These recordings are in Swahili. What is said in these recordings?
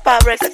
Super Records.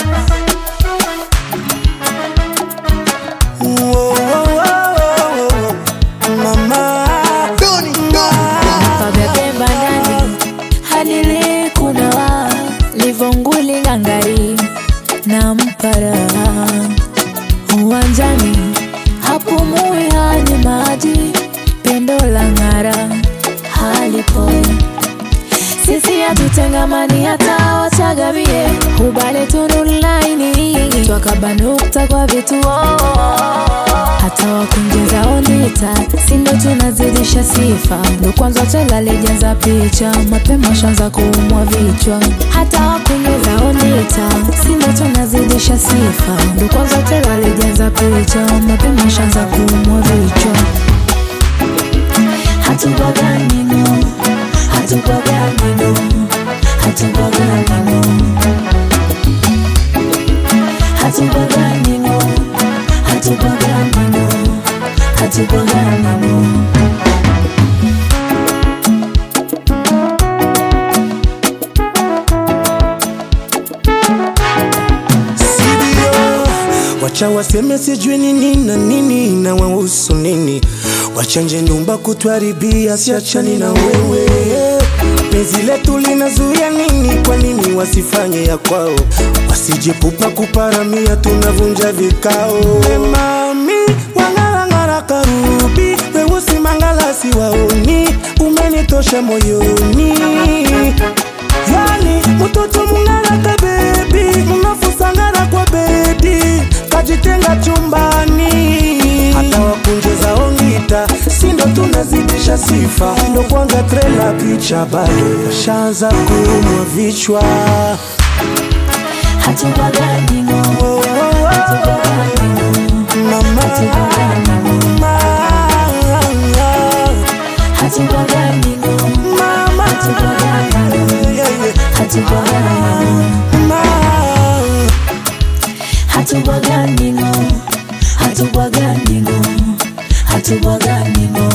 Pabebe banani hadili kunawa livonguli ngangari na mpara uwanjani hapumui hani maji pendo la ng'ara halipo sisi hatutengamani hata wachagavie hubale tunulaini twakabanukta kwa vituo hata wakunjeza ondita sindo tunazidisha sifa ndo kwanza tela lijaza picha mapema shanza kuumwa vichwa hata wakunjeza ondita sindo tunazidisha sifa ndo kwanza tela lijaza picha mapema shanza kuumwa vichwa hatubaganino hatubaganino hatubaganino hatubaganino hatubaganino hatubaganino Sidio, wacha waseme sijui nini na nini na wahusu nini, wachanje nyumba kutwaribia, siachani na wewe. Penzi letu linazuia nini? Kwa nini wasifanye ya kwao? Wasijepupa kuparamia, tunavunja vikao. We mami wang'arang'ara karubi, weusi mangalasi waoni, umenitosha moyoni yani mtoto mungaraka bebi mnafusangara kwa bedi kajitenga chumbani hata wakunjeza ongita sindo tunazidisha sifa ndo kwanza trela picha bado washaanza kuumwa vichwa hatubaganino Oh, oh, oh. Mama, mama, hatubaganino mama, yeah, yeah. hatubaganino Mama. hatubaganino hatubaganino hatubaganino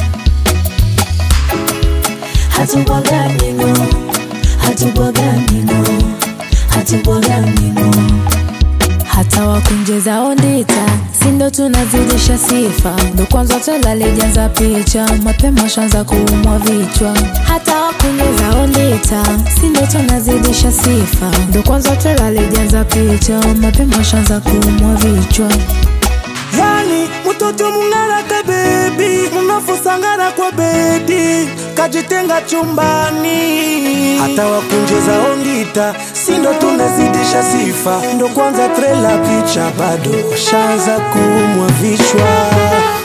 hatubaganino hatubaganino hatubaganino hata wakunjeza ondita sindo tunazidisha sifa ndo kwanza tela lijaza picha mapema shanza kuumwa vichwa hata wakunjeza ondita sindo tunazidisha sifa ndo kwanza tela lijaza picha mapema shanza kuumwa vichwa yani mtoto mungaraka bebi mnafusangana kwa bedi kajitenga chumbani hata wakunjeza ondita sindo tunazidisha sifa ndo kwanza trela picha bado washaanza kuumwa vichwa